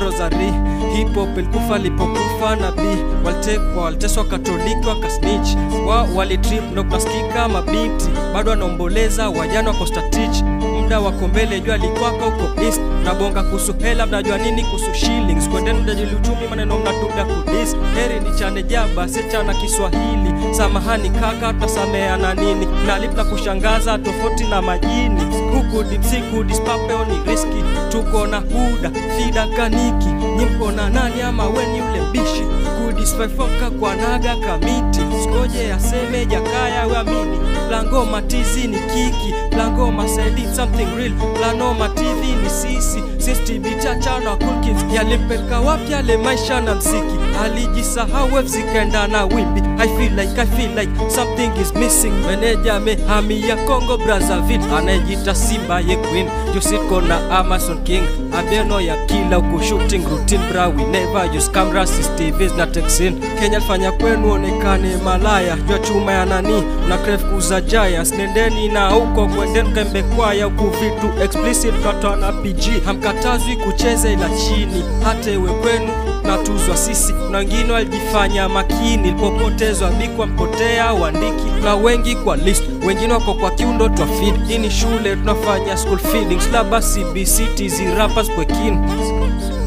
rosari hip hop ilikufa lipokufa nabii walitekwa waliteswa katoliki wakasnitch wa walitrip ndo kunasikika mabinti bado wanaomboleza wajana wako statich muda wako mbele jua likwako huko east nabonga kuhusu hela mnajua nini kuhusu shillings kwendeni mjadili uchumi maneno mnatuda kudis heri ni chane jaba sichana kiswahili samahani kaka tutasameana nini nalip na kushangaza tofauti na majini huku dipsiku dispapeo ni riski tuko na huda fida kaniki nyimko na nani ama weni ule mbishi kudisfaifoka kwa naga kamiti skoje aseme jakaya wamini plangoma tizi ni kiki plangoma saidi something real planoma tv ni sisi sistibichacha na cool kids yalimpeleka wapi yale maisha na mziki alijisahau wave zikaenda na wimbi I feel like, I feel like something is missing meneja amehamia Congo Brazzaville anayejita Simba ye queen Jusiko na Amazon King Abeno ya kila huku shooting routine bra we never use cameras CCTVs na texin Kenya alifanya kwenu onekane malaya jua chuma ya nani na crave kuza giants nendeni na huko kwendeni kembe kwaya huku vitu explicit katoa na PG hamkatazwi kucheza ila chini hata iwe kwenu natuzwa sisi na wengine walijifanya makini ilipopotezwa bikwa mpotea uandiki na wengi kwa list wengine wako kwa kiundo twa feed hii ni shule tunafanya school feeding slaba cbc tizi rappers pwekini